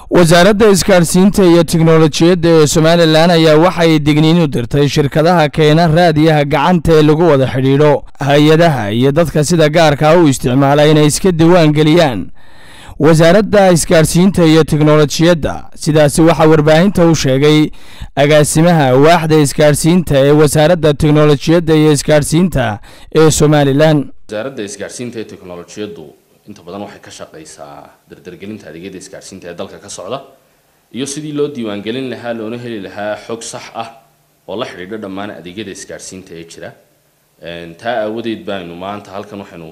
wasaaradda isgaadhsiinta iyo tiknolojiyadda ee somalilan ayaa waxay digniin u dirtay shirkadaha keena raadiyaha gacanta ee lagu wada xidhiidho hay-adaha iyo dadka sida gaarka u isticmaala inay iska diwaan geliyaan wasaaradda isgaadhsiinta iyo tiknolojiyadda sidaasi waxaa warbaahinta u sheegay agaasimaha waaxda isgaadhsiinta ee wasaaradda tiknolojiyadda iyo isgaadhsiinta ee somalilan wasaaradda isgaadhsiinta ee teknolojiyaddu inta badan waxay ka shaqaysaa dardargelinta adeegyada isgaadhsiinta ee dalka ka socda iyo sidii loo diiwaangelin lahaa loona heli lahaa xog sax ah oo la xidhiidha dhammaan adeegyada isgaadhsiinta ee jira taa aawadeed baynu maanta halkan waxaynu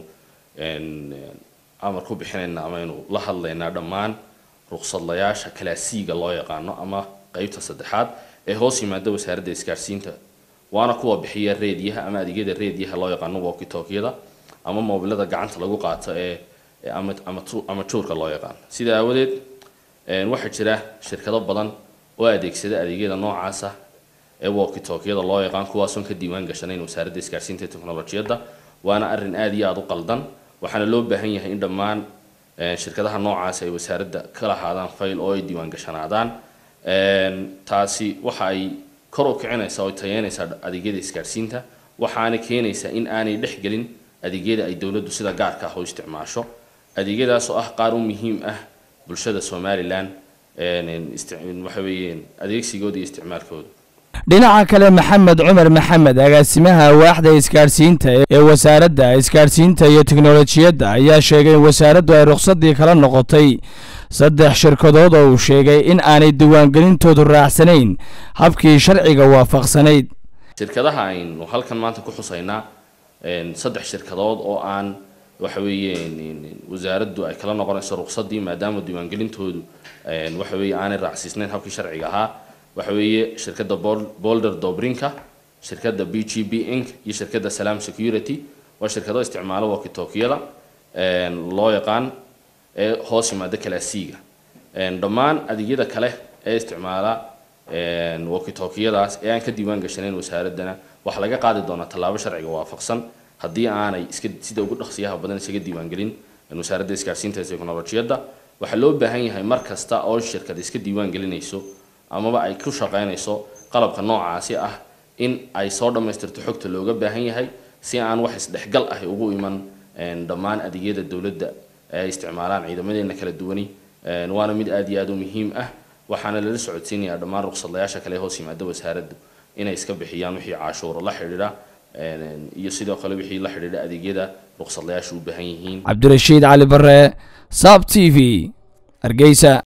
amar ku bixinaynaa amaynu la hadlaynaa dhammaan ruqsadlayaasha kalaasiiga loo yaqaano ama qeybta saddexaad ee hoos yimaada wasaaradda isgaadhsiinta waana kuwa bixiya reediyaha ama adeegyada reediyaha loo yaqaano wokitokyada ama moobilada gacanta lagu qaato ee ama juurka loo yaqaano sida aawadeed waxaa jira shirkado badan oo adeegsada adeegyada noocaasa ee wokitokyada loo yaqaan kuwaasoon ka diiwaan gashanayn wasaaradda isgaadhsiinta ee teknolojiyadda waana arrin aada iyo aada u qaldan waxaana loo baahan yahay in dhammaan shirkadaha noocaas ay wasaaradda ka lahaadaan fayl oo ay diiwaan gashanaadaan taasi waxa ay kor u kicinaysaa oo tayeynaysaa adeegyada isgaadhsiinta waxaana keenaysaa in aanay dhex gelin adeegyada ay dowladdu sida gaarka ah u isticmaasho adeegyadaas oo ah qaar u muhiim ah bulshada somalilan waxa weeyeen adeegsigooda iyo isticmaalkooda dhinaca kale maxamed cumar maxamed agaasimaha waaxda isgaadhsiinta ee wasaaradda isgaadhsiinta iyo tiknolojiyadda ayaa sheegay in wasaaraddu ay ruqsadii kala noqotay saddex shirkadood oo uu sheegay in aanay diiwaangelintoodu raacsanayn habkii sharciga waafaqsanayd shirkadaha aynu halkan maanta ku xusaynaa saddex shirkadood oo aan waxa weeyeen wasaaraddu ay kala noqonayso ruqsadii maadaama diiwaangelintoodu waxa weeye aanay raacsiisnayn habkii sharciga ahaa waxa weeye shirkadda bolder dobrinka shirkadda b g b inc iyo shirkadda salam security waa shirkado isticmaalo wokitokyada loo yaqaan ee hoos yimaada kalaasiiga dhammaan adeegyada kale ee isticmaala wokitokyadaas ee aan ka diiwaan gashanayn wasaaraddana waxaa laga qaadi doonaa tallaabo sharciga waafaqsan haddii aanay iska sida ugu dhaqsiyaha badan isaga diiwaangelin wasaaradda isgaadhsiinta ee teknolojiyadda waxaa loo baahan yahay mar kasta oo shirkad iska diiwaan gelinayso amaba ay ku shaqaynayso qalabka noocaasi ah in ay soo dhammaystirto xogta looga baahan yahay si aan wax isdhexgal ah ugu iman dhammaan adeegyada dowladda ay isticmaalaan ciidamadeena kala duwani waana mid aada iyo aada u muhiim ah waxaana lala socodsiinayaa dhammaan ruqsadlayaasha kale hoos yimaada wasaaraddu inay iska bixiyaan wixii caashuuro la xidhiidha iyo sidoo kale wixii la xidhiidha adeegyada ruqsadlayaashu u baahan yihiin cabdirashiid cali bare saab t v hargeysa